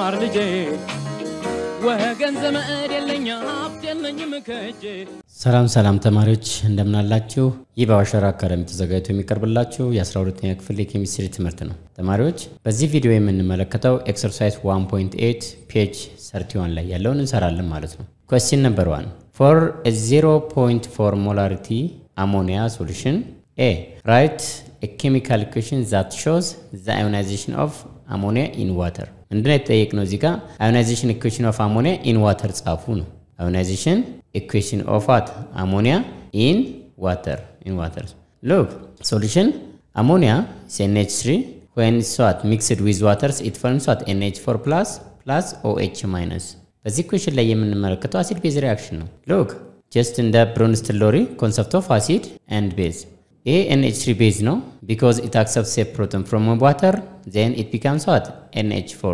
ተማር ልጄ ወገን ዘመድ የለኝ ሀብት የለኝም ከእጄ ሰላም ሰላም ተማሪዎች እንደምናላችሁ። ይህ በአዋሸራ አካዳሚ ተዘጋጅቶ የሚቀርብላችሁ የ12ኛ ክፍል የኬሚስትሪ ትምህርት ነው። ተማሪዎች በዚህ ቪዲዮ የምንመለከተው ኤክሰርሳይዝ 1.8 ፔጅ 31 ላይ ያለውን እንሰራለን ማለት ነው። ኮስቲን ነምበር 1 ፎር 0.4 ሞላሪቲ አሞኒያ ሶሉሽን ኤ ራይት ኬሚካል ኢኩዌሽን ዛት ሾዝ ዘ አዮናይዜሽን ኦፍ አሞኒያ ኢን ዋተር ምንድነው የተጠየቅነው? እዚህ ጋር አዮናይዜሽን ኢኩዌሽን ኦፍ አሞኒያ ኢን ዋተር ጻፉ ነው። አዮናይዜሽን ኢኩዌሽን ኦፍ ዋት አሞኒያ ኢን ዋተር ኢን ዋተር ሉክ ሶሉሽን አሞኒያ NH3 when swat mixed with waters it forms what NH4 plus plus OH minus በዚህ ኢኩዌሽን ላይ የምንመለከተው አሲድ ቤዝ ሪአክሽን ነው። ሉክ ጀስት እንደ ብሮንስትን ሎሪ ኮንሰፕት ኦፍ አሲድ ኤንድ ቤዝ ይሄ NH3 ቤዝ ነው ቢኮዝ ኢት አክሰፕትስ ኤ ፕሮቶን ፍሮም ዋተር ዜን ኢት ቢካምስ ዋት NH4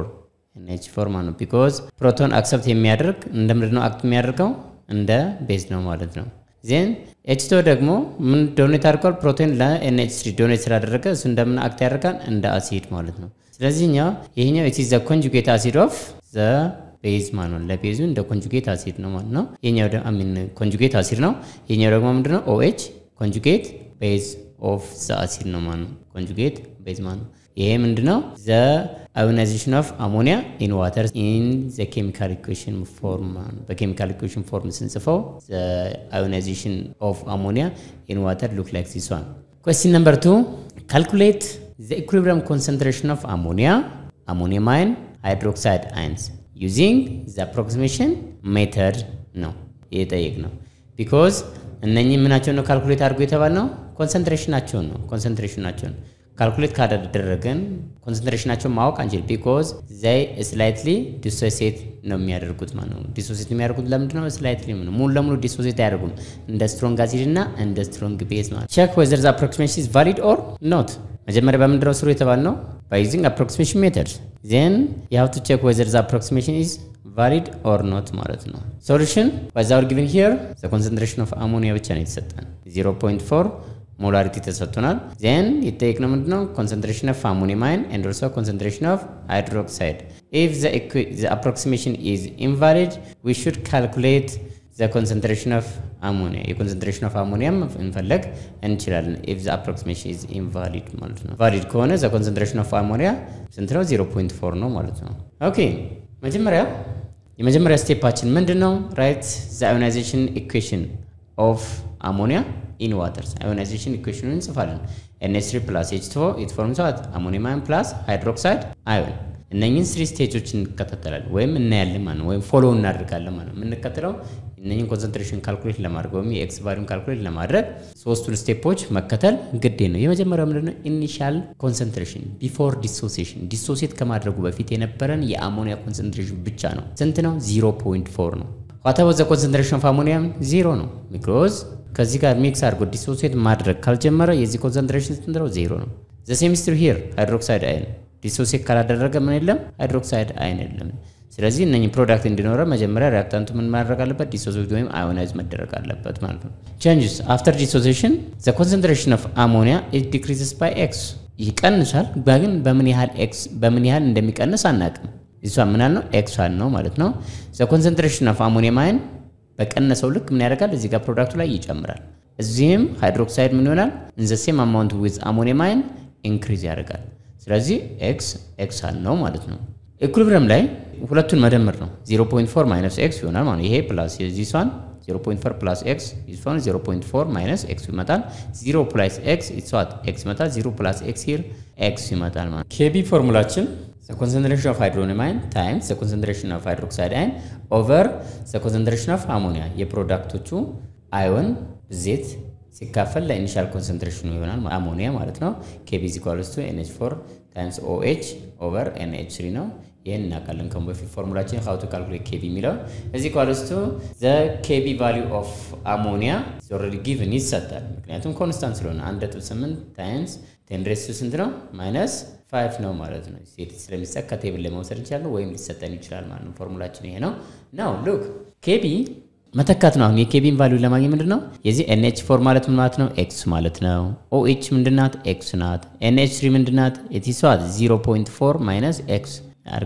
NH4 ማለት ነው። ቢኮዝ ፕሮቶን አክሰፕት የሚያደርግ እንደምንድን ነው አክት የሚያደርገው እንደ ቤዝ ነው ማለት ነው። ዜን ኤችቶ ደግሞ ምን ዶኔት አድርጓል? ፕሮቶን ለኤንኤች3 ዶኔት ስላደረገ እሱ እንደምን አክት ያደርጋል እንደ አሲድ ማለት ነው። ስለዚህ እኛው ይሄኛው ኢት ኢዝ ዘ ኮንጁጌት አሲድ ኦፍ ዘ ቤዝ ማለት ነው። ለቤዙ እንደ ኮንጁጌት አሲድ ነው ማለት ነው። ይሄኛው ደግሞ አሚን ኮንጁጌት አሲድ ነው። ይሄኛው ደግሞ ምንድነው? ኦኤች ኮንጁጌት ቤዝ ኦፍ ዘ አሲድ ነው ማለት ነው። ኮንጁጌት ቤዝ ማለት ነው። ይሄ ምንድነው? ዘ አዮናይዜሽን ኦፍ አሞኒያ ኢን ዋተር ኢን ዘ ኬሚካል ኢኩዌሽን ፎርም በኬሚካል ኢኩዌሽን ፎርም ስንጽፈው ዘ አዮናይዜሽን ኦፍ አሞኒያ ኢን ዋተር ሉክ ላይክ ዚስ ዋን። ኩዌስችን ነምበር ቱ ካልኩሌት ዘ ኢኩሊብሪየም ኮንሰንትሬሽን ኦፍ አሞኒያ አሞኒየም አይን ሃይድሮክሳይድ አይንስ ዩዚንግ ዘ አፕሮክሲሜሽን ሜተድ ነው የጠየቅ ነው። ቢኮዝ እነኚህ ምናቸውን ነው ካልኩሌት አድርጎ የተባል ነው ኮንሰንትሬሽናቸውን ነው ኮንሰንትሬሽናቸውን ካልኩሌት ካደረገን ኮንሰንትሬሽናቸውን ማወቅ አንችል። ቢኮዝ ዘይ ስላይትሊ ዲሶሴት ነው የሚያደርጉት ማለት ነው። ዲሶሴት የሚያደርጉት ለምንድን ነው? ስላይትሊ ነው፣ ሙሉ ለሙሉ ዲሶሴት አያደርጉም። እንደ ስትሮንግ አሲድ እና እንደ ስትሮንግ ቤዝ ማለት ቼክ ዌዘር ዘ አፕሮክሲሜሽን ኢዝ ቫሊድ ኦር ኖት። መጀመሪያ በምንድነው ስሩ የተባል ነው? ባይ ዩዚንግ አፕሮክሲሜሽን ሜተድ ዜን ዩ ሃቭ ቱ ቼክ ዌዘር ዘ አፕሮክሲሜሽን ኢዝ ቫሊድ ኦር ኖት ማለት ነው። ሶሉሽን ባይዛውር ጊቨን ሂር ዘ ኮንሰንትሬሽን ኦፍ አሞኒያ ብቻ ነው የተሰጠን 0.4 ሞላሪቲ ተሰጥቶናል። ዜን የተጠየቅነው ምንድነው ኮንሰንትሬሽን ኦፍ አሞኒየም አይን ኤንድ ኦልሶ ኮንሰንትሬሽን ኦፍ ሃይድሮክሳይድ ኢፍ ዘ አፕሮክሲሜሽን ኢዝ ኢንቫሊድ ዊ ሹድ ካልኩሌት ዘ ኮንሰንትሬሽን ኦፍ አሞኒያ የኮንሰንትሬሽን ኦፍ አሞኒያም እንፈለግ እንችላለን። ኢፍ ዘ አፕሮክሲሜሽን ኢዝ ኢንቫሊድ ማለት ነው። ቫሊድ ከሆነ ዘ ኮንሰንትሬሽን ኦፍ አሞኒያ ስንት ነው? 0.4 ነው ማለት ነው። ኦኬ መጀመሪያ የመጀመሪያ ስቴፓችን ምንድን ነው? ራይት ዘ አዮናይዜሽን ኢኩዌሽን ኦፍ አሞኒያ ኢን ዋተርስ አዮናይዜሽን ኢኩዌሽኑን እንጽፋለን። ኤንኤች3 ፕላስ ኤች2 ኢት ፎርምስ ዋት አሞኒየም አይን ፕላስ ሃይድሮክሳይድ አዮን። እነኝህን ስሪ ስቴጆች እንከታተላለን ወይም እናያለን ማለት ነው፣ ወይም ፎሎ እናደርጋለን ማለት ነው። የምንከተለው እነኝህን ኮንሰንትሬሽን ካልኩሌት ለማድረግ ወይም የኤክስ ቫሊዩን ካልኩሌት ለማድረግ ሶስቱን ስቴፖች መከተል ግዴ ነው። የመጀመሪያው ምንድነው? ኢኒሻል ኮንሰንትሬሽን ቢፎር ዲሶሴሽን፣ ዲሶሴት ከማድረጉ በፊት የነበረን የአሞኒያ ኮንሰንትሬሽን ብቻ ነው። ስንት ነው? 0.4 ነው። ዋታው ዘ ኮንሰንትሬሽን ኦፍ አሞኒያም ዜሮ ነው። ቢኮዝ ከዚህ ጋር ሚክስ አድርጎ ዲሶሴት ማድረግ ካልጀመረ የዚህ ኮንሰንትሬሽን ስንት ነው? ዜሮ ነው። ዘ ሴሚስትር ሂር ሃይድሮክሳይድ አይን ዲሶሴት ካላደረገ ምን የለም? ሃይድሮክሳይድ አይን የለም። ስለዚህ እነኚህ ፕሮዳክት እንዲኖረ መጀመሪያ ሪአክታንቱ ምን ማድረግ አለበት? ዲሶሴት ወይም አዮናይዝ መደረግ አለበት ማለት ነው። ቼንጅስ አፍተር ዲሶሴሽን ዘ ኮንሰንትሬሽን ኦፍ አሞኒያ ኢት ዲክሪዝስ ባይ ኤክስ ይቀንሳል። ግን በምን ያህል ኤክስ በምን ያህል እንደሚቀንስ አናውቅም። እሷ ምን ያህል ነው? ኤክስ ነው ማለት ነው። ዘ ኮንሰንትሬሽን ኦፍ አሞኒየም አይን በቀነሰው ልክ ምን ያደርጋል? እዚህ ጋር ፕሮዳክቱ ላይ ይጨምራል። እዚህም ሃይድሮክሳይድ ምን ይሆናል? ኢን ዘ ሴም አማውንት ዊዝ አሞኒየም አይን ኢንክሪዝ ያደርጋል። ስለዚህ ኤክስ ኤክስ ነው ማለት ነው። ኢኩሊብሪየም ላይ ሁለቱን መደመር ነው። 0.4 ማይነስ ኤክስ ይሆናል ማለት ይሄ ፕላስ የዚሷን 0.4 ፕላስ ኤክስ ይሷን 0.4 ማይነስ ኤክስ ይመጣል። 0 ፕላስ ኤክስ ይሷት ኤክስ ይመጣል። 0 ፕላስ ኤክስ ሂር ኤክስ ይመጣል ማለት ኬቢ ፎርሙላችን the concentration of hydronium ion times the concentration of hydroxide ion over the concentration of ammonia የፕሮዳክቶቹ አዮን ብዜት ሲካፈል ለኢኒሻል ኮንሰንትሬሽኑ ይሆናል አሞኒያ ማለት ነው። ኬቢ ኢዝ ኢኳልስ ቱ ኤንኤች ፎር ታይምስ ኦኤች ኦቨር ኤንኤች ስሪ ነው። ይህን እናውቃለን ከሙ በፊት ፎርሙላችን ሀው ቱ ካልኩሌት ኬቢ የሚለው እዚህ ኢኳልስ ቱ ዘ ኬቢ ቫሊዩ ኦፍ አሞኒያ ኦልሬዲ ጊቭን ይሰጣል። ምክንያቱም ኮንስታንት ስለሆነ አንድ ነጥብ ስምንት ታይምስ ቴን ሬስ ቱ ስንት ነው? ማይነስ ፋይቭ ነው ማለት ነው። ሴት ስለሚሰጥ ከቴብል ላይ መውሰድ እንችላለን ወይም ሊሰጠን ይችላል ማለት ነው። ፎርሙላችን ይሄ ነው። ናው ሉክ ኬቢ መተካት ነው። አሁን የኬቢን ቫልዩ ለማግኘት ምንድን ነው የዚህ ኤንኤች ፎር ማለት ምን ማለት ነው? ኤክስ ማለት ነው። ኦኤች ምንድናት? ኤክስ ናት። ኤንኤች ትሪ ምንድናት? የቲሷት 0.4 ማይነስ ኤክስ አድርገን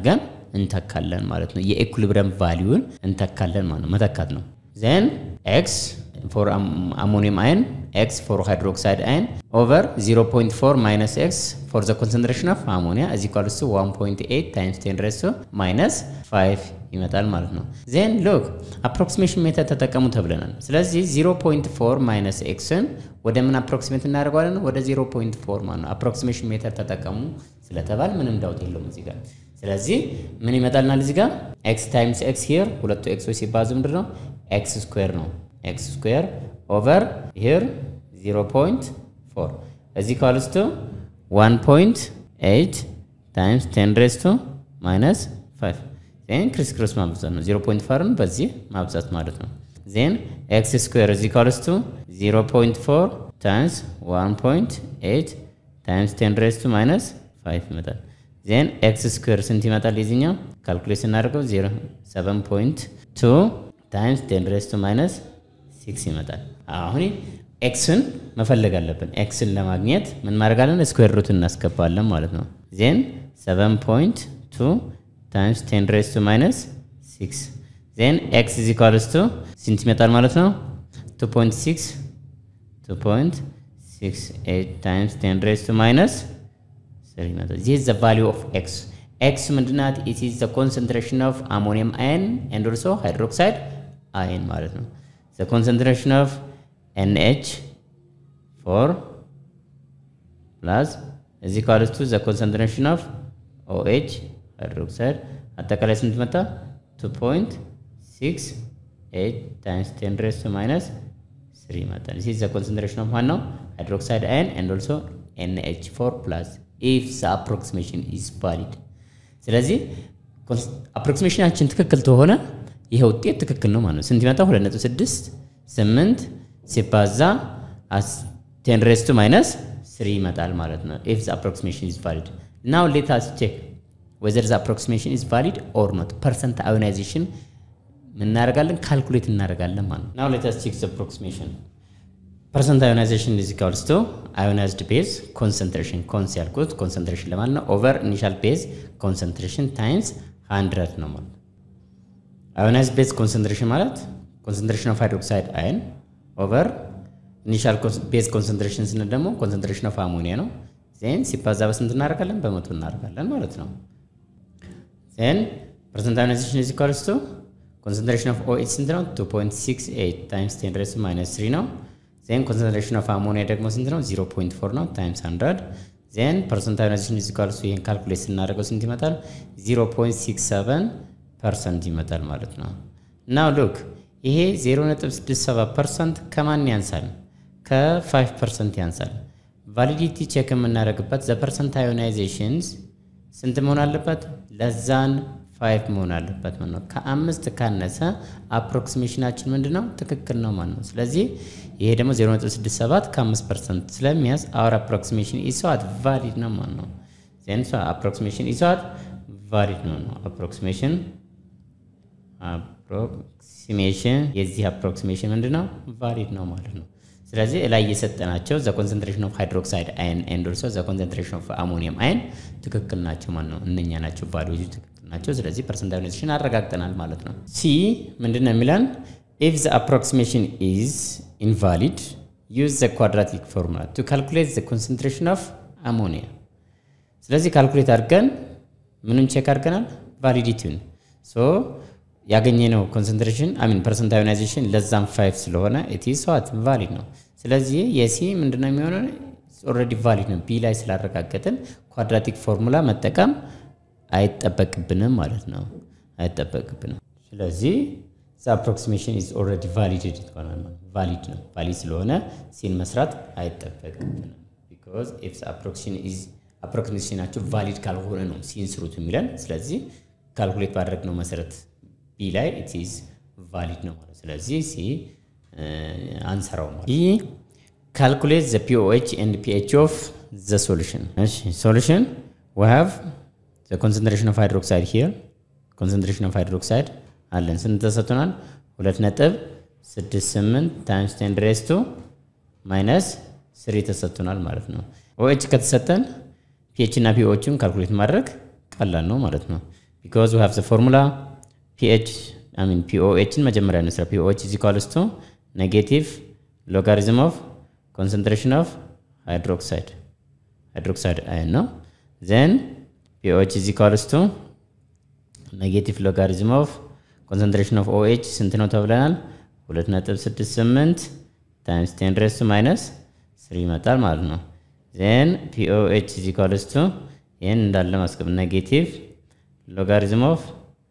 እንተካለን ማለት ነው። የኢኩሊብሪየም ቫሊዩን እንተካለን ማለት ነው። መተካት ነው። ዜን ኤክስ ፎር አሞኒየም አይን ኤክስ ፎር ሃይድሮክሳይድ አይን ኦቨር 0.4 ማይነስ ኤክስ ፎር ዘ ኮንሰንትሬሽን ኦፍ አሞኒያ እዚ ኳልስ 1.8 ታይምስ 10 ሬስ ማይነስ 5 ይመጣል ማለት ነው። ዜን ሉክ አፕሮክሲሜሽን ሜተድ ተጠቀሙ ተብለናል። ስለዚህ 0.4 ማይነስ ኤክስን ወደ ምን አፕሮክሲሜት እናደርገዋለን? ወደ 0.4 ማለት ነው። አፕሮክሲሜሽን ሜተድ ተጠቀሙ ስለተባል ምንም ዳውት የለውም እዚህ ጋር። ስለዚህ ምን ይመጣልናል እዚህ ጋር ኤክስ ታይምስ ኤክስ ሂር ሁለቱ ኤክሶች ሲባዙ ምንድን ነው ኤክስ ስኩዌር ነው። ኤክስ ስኩዌር ኦቨር ሂር 0.4 እዚህ ካልስቱ 1.8 ታይምስ 10 ሬስ ቱ ማይነስ 5 ዜን ክሪስ ክሮስ ማብዛት ነው። 0.4ን በዚህ ማብዛት ማለት ነው። ዜን ኤክስ ስኩዌር እዚህ ካልስቱ 0.4 ታይምስ 1.8 ታይምስ 10 ሬስ ቱ ማይነስ 5 ይመጣል። ዜን ኤክስ ስኩዌር ስንት ይመጣል? የዚህኛው ካልኩሌት ስናደርገው 7.2 ታይምስ 10 ሬስ ቱ ማይነስ 6 ይመጣል። አሁን ኤክስን መፈለግ አለብን። ኤክስን ለማግኘት ምን ማድረጋለን? ስኩዌር ሩት እናስገባለን ማለት ነው። ዜን 7.2 ታይምስ 10 ሬስ ቱ ማይነስ 6 ዜን ኤክስ ኢዝ ኢኳልስ ቱ ስንት ይመጣል ማለት ነው? 2.6 2.68 ታይምስ 10 ሬስ ቱ ማይነስ 3 ይመጣል። ዚስ ኢዝ ዘ ቫሊዩ ኦፍ ኤክስ ኤክስ ምንድናት? ኢት ኢዝ ዘ ኮንሰንትሬሽን ኦፍ አሞኒየም አየን ኤንድ ኦልሶ ሃይድሮክሳይድ አየን ማለት ነው። ዘ ኮንሰንትሬሽን ኦፍ ኤንኤች ፎር ፕላስ እዚ ኳልስቱ ዘ ኮንሰንትሬሽን ኦፍ ኦኤች ሃይድሮክሳይድ አጠቃላይ ስንት መጣ? 2.68 ታይምስ 10 ሬስ ቱ ማይነስ 3 ይመጣል። ዚህ ዘ ኮንሰንትሬሽን ኦፍ ዋናው ሃይድሮክሳይድ አየን ኤንድ ኦልሶ ኤንኤች ፎር ፕላስ ኢፍ ዘ አፕሮክሲሜሽን ኢዝ ቫሊድ። ስለዚህ አፕሮክሲሜሽናችን ትክክል ተሆነ ይሄ ውጤት ትክክል ነው ማለት ነው። ስንት ይመጣ? 2.6 8 ሲባዛ 10 ሬስ ቱ ማይነስ 3 ይመጣል ማለት ነው። ኢፍ ዘ አፕሮክሲሜሽን ኢዝ ቫሊድ ናው ሌት አስ ቼክ ወዘር ዘ አፕሮክሲሜሽን ኢዝ ቫሊድ ኦር ኖት ፐርሰንት አዮናይዜሽን እናደርጋለን ካልኩሌት እናደርጋለን ማለት ነው። ናው ሌት አስ ቼክ ዘ አፕሮክሲሜሽን ፐርሰንት አዮናይዜሽን ኢዝ ኢኳልስ ቱ አዮናይዝድ ቤዝ ኮንሰንትሬሽን ኮንስ ያልኩት ኮንሰንትሬሽን ለማለት ነው ኦቨር ኢኒሻል ቤዝ ኮንሰንትሬሽን ታይምስ 100 ነው ማለት አዮናይዝድ ቤዝ ኮንሰንትሬሽን ማለት ኮንሰንትሬሽን ኦፍ ሃይድሮክሳይድ አየን ኦቨር ኢኒሻል ቤዝ ኮንሰንትሬሽን ስንል ደግሞ ኮንሰንትሬሽን ኦፍ አሞኒያ ነው። ዜን ሲባዛ በስንት እናደርጋለን? በመቶ እናደርጋለን ማለት ነው። ዜን ፐርሰንት አዮናይዜሽን ኢዝ ኢኳልስ ቱ ኮንሰንትሬሽን ኦፍ ኦኤች ስንት ነው? 2.68 ታይምስ 10 ሬስ ማይነስ 3 ነው። ዜን ኮንሰንትሬሽን ኦፍ አሞኒያ ደግሞ ስንት ነው? 0.4 ነው ታይምስ 100 ዜን ፐርሰንት አዮናይዜሽን ኢዝ ኢኳልስ ቱ ይሄን ካልኩሌት ስናደርገው ስንት ይመጣል? 0.67 ፐርሰንት ይመጣል ማለት ነው። ናው ሉክ ይሄ 0.67 ፐርሰንት ከማን ያንሳል? ከ5 ፐርሰንት ያንሳል። ቫሊዲቲ ቼክ የምናደርግበት ዘ ፐርሰንት አዮናይዜሽንስ ስንት መሆን አለበት? ለዛን 5 መሆን አለበት ማለት ነው። ከአምስት ካነሰ አፕሮክሲሜሽናችን ምንድን ነው? ትክክል ነው ማለት ነው። ስለዚህ ይሄ ደግሞ 0.67 ከ5 ፐርሰንት ስለሚያዝ አወር አፕሮክሲሜሽን ኢስዋት ቫሊድ ነው ማለት ነው። ዜን አፕሮክሲሜሽን ኢስዋት ቫሊድ ነው ነው አፕሮክሲሜሽን አፕሮክሲሜሽን የዚህ አፕሮክሲሜሽን ምንድን ነው? ቫሊድ ነው ማለት ነው። ስለዚህ ላይ የሰጠናቸው ዘ ኮንሰንትሬሽን ኦፍ ሃይድሮክሳይድ አይን ኤንድ ኦልሶ ዘ ኮንሰንትሬሽን ኦፍ አሞኒየም አይን ትክክል ናቸው ማለት ነው። እነኛ ናቸው ቫሊዎቹ ትክክል ናቸው። ስለዚህ ፐርሰንት አዮናይዜሽን አረጋግጠናል ማለት ነው። ሲ ምንድን ነው የሚለን? ኢፍ ዘ አፕሮክሲሜሽን ኢዝ ኢንቫሊድ ዩዝ ዘ ኳድራቲክ ፎርሙላ ቱ ካልኩሌት ዘ ኮንሰንትሬሽን ኦፍ አሞኒያ። ስለዚህ ካልኩሌት አድርገን ምንም ቼክ አድርገናል ቫሊዲቲውን ሶ ያገኘነው ኮንሰንትሬሽን አሚን ፐርሰንት አዮናይዜሽን ለዛም ፋይቭ ስለሆነ ኢት ኢዝ ዋት ቫሊድ ነው። ስለዚህ የሲ ምንድነው የሚሆነው? ኦልሬዲ ቫሊድ ነው። ቢ ላይ ስላረጋገጥን ኳድራቲክ ፎርሙላ መጠቀም አይጠበቅብንም ማለት ነው። አይጠበቅብንም። ስለዚህ ዘ አፕሮክሲሜሽን ኢዝ ኦልሬዲ ቫሊድድ ይሆናል። ቫሊድ ነው። ቫሊድ ስለሆነ ሲን መስራት አይጠበቅብንም። ቢኮዝ ኢፍ አፕሮክሲሜሽናቸው ቫሊድ ካልሆነ ነው ሲን ስሩት የሚለን። ስለዚህ ካልኩሌት ባደረግነው መሰረት ቢ ላይ ኢት ኢዝ ቫሊድ ነው ማለት ስለዚህ ሲ አንሰራው ማለት ቢ ካልኩሌት ዘ ፒኦኤች ኤንድ ፒኤች ኦፍ ዘ ሶሉሽን እሺ ሶሉሽን ዊ ሃቭ ዘ ኮንሰንትሬሽን ኦፍ ሃይድሮክሳይድ ሂር ኮንሰንትሬሽን ኦፍ ሃይድሮክሳይድ አለን ስንት ተሰጥቶናል ሁለት ነጥብ ስድስት ስምንት ታይምስ ቴን ድሬስ ቱ ማይነስ ስሪ ተሰጥቶናል ማለት ነው ኦኤች ከተሰጠን ፒኤች እና ፒኦችን ካልኩሌት ማድረግ ቀላል ነው ማለት ነው ቢኮዝ ዊ ሃቭ ዘ ፎርሙላ ፒኤች አይ ሚን ፒኦኤችን መጀመሪያ እንስራ። ፒኦኤች ኢዝ ኢኳልስ ቱ ኔጌቲቭ ሎጋሪዝም ኦፍ ኮንሰንትሬሽን ኦፍ ሃይድሮክሳይድ ሃይድሮክሳይድ አየን ነው። ዜን ፒኦኤች ኢዝ ኢኳልስ ቱ ኔጌቲቭ ሎጋሪዝም ኦፍ ኮንሰንትሬሽን ኦፍ ኦኤች ስንት ነው ተብለናል? 2.68 ታይምስ ቴን ሬስ ቱ ማይነስ ስሪ ይመጣል ማለት ነው። ዜን ፒኦኤች ኢዝ ኢኳልስ ቱ ይህን እንዳለ ማስቀብ ኔጌቲቭ ሎጋሪዝም ኦፍ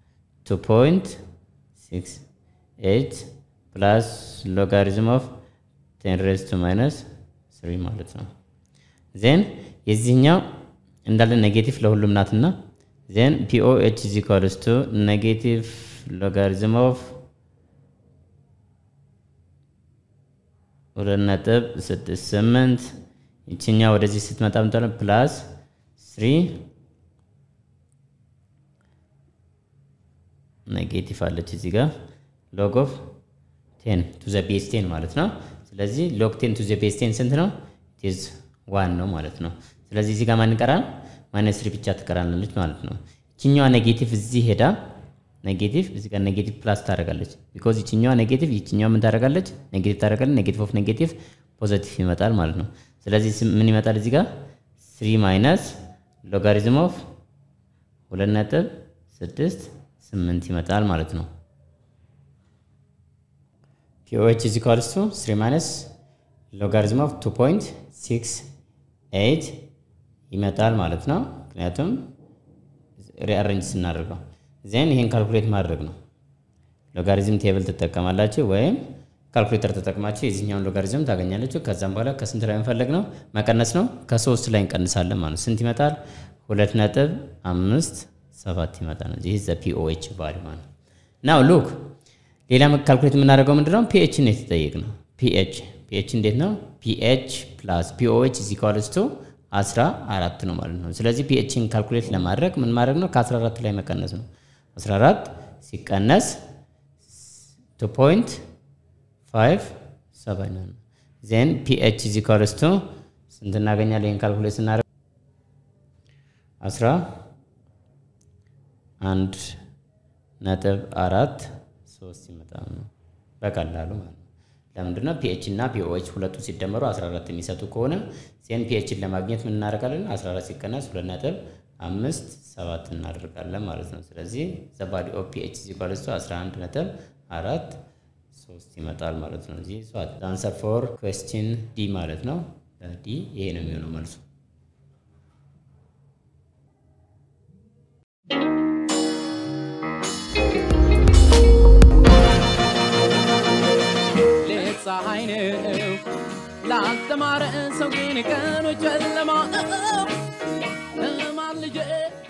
2.68 ፕላስ ሎጋሪዝም ኦፍ ቴን ሬስ ቱ ማይነስ ስሪ ማለት ነው። ዜን የዚህኛው እንዳለ ኔጌቲቭ ለሁሉም ናትና ዜን ፒኦኤች ኢዝ ኢኳልስ ቱ ኔጌቲቭ ሎጋሪዝም ኦፍ ሁለት ነጥብ ስድስት ስምንት ይችኛ ወደዚህ ስትመጣ ምጣለ ፕላስ ስሪ ኔጌቲቭ አለች እዚህ ጋር ሎግ ኦፍ ቴን ቱ ዘ ቤስ ቴን ማለት ነው። ስለዚህ ሎግ ቴን ቱ ዘ ቤስ ቴን ስንት ነው? ቴዝ ዋን ነው ማለት ነው። ስለዚህ እዚህ ጋር ማን ይቀራል? ማይነስ ስሪ ብቻ ትቀራለች ማለት ነው። ይችኛዋ ኔጌቲቭ እዚህ ሄዳ ኔጌቲቭ እዚህ ጋር ኔጌቲቭ ፕላስ ታደርጋለች። ቢኮዝ ይችኛዋ ኔጌቲቭ ይችኛዋ ምን ታደርጋለች? ኔጌቲቭ ታደርጋለች። ኔጌቲቭ ኦፍ ኔጌቲቭ ፖዘቲቭ ይመጣል ማለት ነው። ስለዚህ ምን ይመጣል እዚህ ጋር ስሪ ማይነስ ሎጋሪዝም ኦፍ ሁለት ነጥብ ስድስት ስምንት ይመጣል ማለት ነው። ፒኦኤች ኢዝ ኢኳልስ ቱ ስሪ ማይነስ ሎጋሪዝም ኦፍ ቱ ፖይንት ሲክስ ኤይት ይመጣል ማለት ነው። ምክንያቱም ሪአረንጅ ስናደርገው ዜን ይህን ካልኩሌት ማድረግ ነው። ሎጋሪዝም ቴብል ትጠቀማላችሁ ወይም ካልኩሌተር ተጠቅማችሁ የዚህኛውን ሎጋሪዝም ታገኛለችሁ። ከዛም በኋላ ከስንት ላይ መፈለግ ነው? መቀነስ ነው። ከሶስት ላይ እንቀንሳለን ማለት ስንት ይመጣል? ሁለት ነጥብ አምስት ሰባት ይመጣል። ይህ ዘ ፒኦኤች ቫሊ ማለት ናው ሉክ ሌላ ካልኩሌት የምናደርገው ምንድን ነው? ፒኤች ነው የተጠየቅ ነው። ፒኤች ፒኤች እንዴት ነው? ፒኤች ፕላስ ፒኦኤች ኢዝ ኢኳልስ ቱ አስራ አራት ነው ማለት ነው። ስለዚህ ፒኤችን ካልኩሌት ለማድረግ ምን ማድረግ ነው? ከአስራ አራት ላይ መቀነስ ነው። አስራ አራት ሲቀነስ ቱ ፖይንት ፋይቭ ሰቨን ነው። ዜን ፒኤች ኢዝ ኢኳልስ ቱ ስንት እናገኛለን? ይህን ካልኩሌት ስናደርግ አስራ አንድ ነጥብ አራት ሶስት ይመጣል ነው በቀላሉ ማለት ነው። ለምንድን ነው ፒኤች እና ፒኦኤች ሁለቱ ሲደመሩ 14 የሚሰጡ ከሆነ ዜን ፒኤችን ለማግኘት ምን እናደርጋለን? 14 ሲቀነስ ሁለት ነጥብ አምስት ሰባት እናደርጋለን ማለት ነው። ስለዚህ ዘ ባዲ ኦፍ ፒኤች ኢዝ ኢኳልስ ቱ 11 ነጥብ አራት ሶስት ይመጣል ማለት ነው። እዚህ አንሰር ፎር ኩዌስችን ዲ ማለት ነው። ዲ ይሄ ነው የሚሆነው መልሱ። ፀሐይ ነው ላልተማረ ሰው ግን ቀኑ ጨለማ ነው።